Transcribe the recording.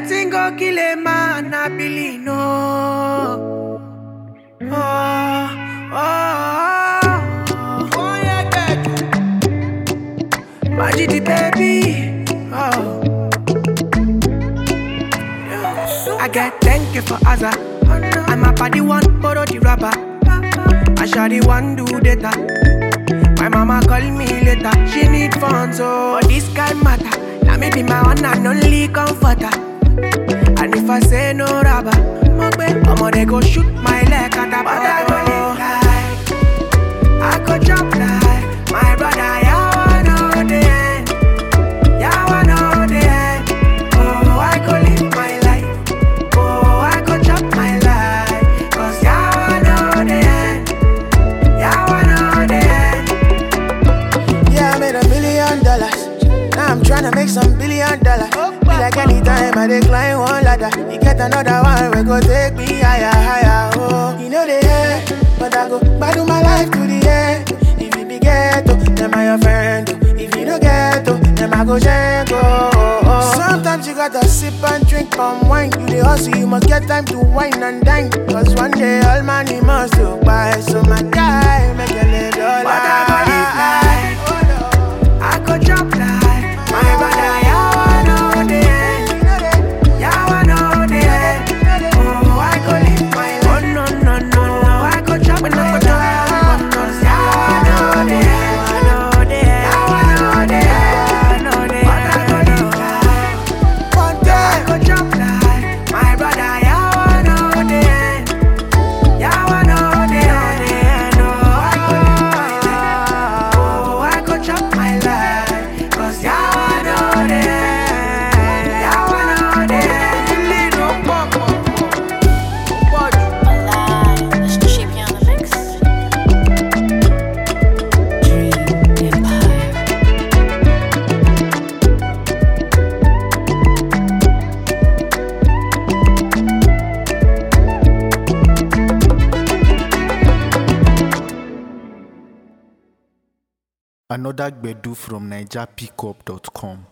Wetin go kill a man, I believe no. Oh, oh, oh, oh, yeah, baby. Magic the baby. Oh. I get thank you for Azza. I'm a body one, borrow the rubber. I shall the one do data. My mama call me later. She need funds, so but this guy matter. Now me be my one and only comforter. And if I say no rubber, I'ma they go shoot my leg at the bottom. I go jump like my brother. Yeah, I know the end. Yeah, I know the end. Oh, I go live my life. Oh, I go chop my life. Cause yeah, I know the end. Yeah, I know the end. Yeah, I made a million dollars. Now I'm tryna make some billion dollars. Be like anytime I decline one ladder. You get another one, we go take me higher, higher. Oh, you know the end, but I go battle my life to the end. If you be ghetto, then I your friend. oh. If you don't get to, then I go jank. Oh, oh, oh. Sometimes you gotta sip and drink palm wine. You the hustle, you must get time to wine and dine. Cause one day all money must go by. So my guy, make you live your But I go live life. Oh, no. I go jump like my brother. Yeah, I know the end. Yeah, I know the end. Oh, I go live my life. Oh, no, no, no, no. I go chop my life. Cause yeah, I know the end. I know the end. Yeah, I know the end. I know the end. But I go live like One I day. go jump like my brother. Yeah, I know the end. Yeah, I know the end. Oh, I go live my life. Oh, I go chop my life. Cause yeah, I know the end. Yeah, I know the end. Lead up, up, up, up. Alive, it's the shape on the mix. Dream Empire. Another Gbedu from NigerPickup.com.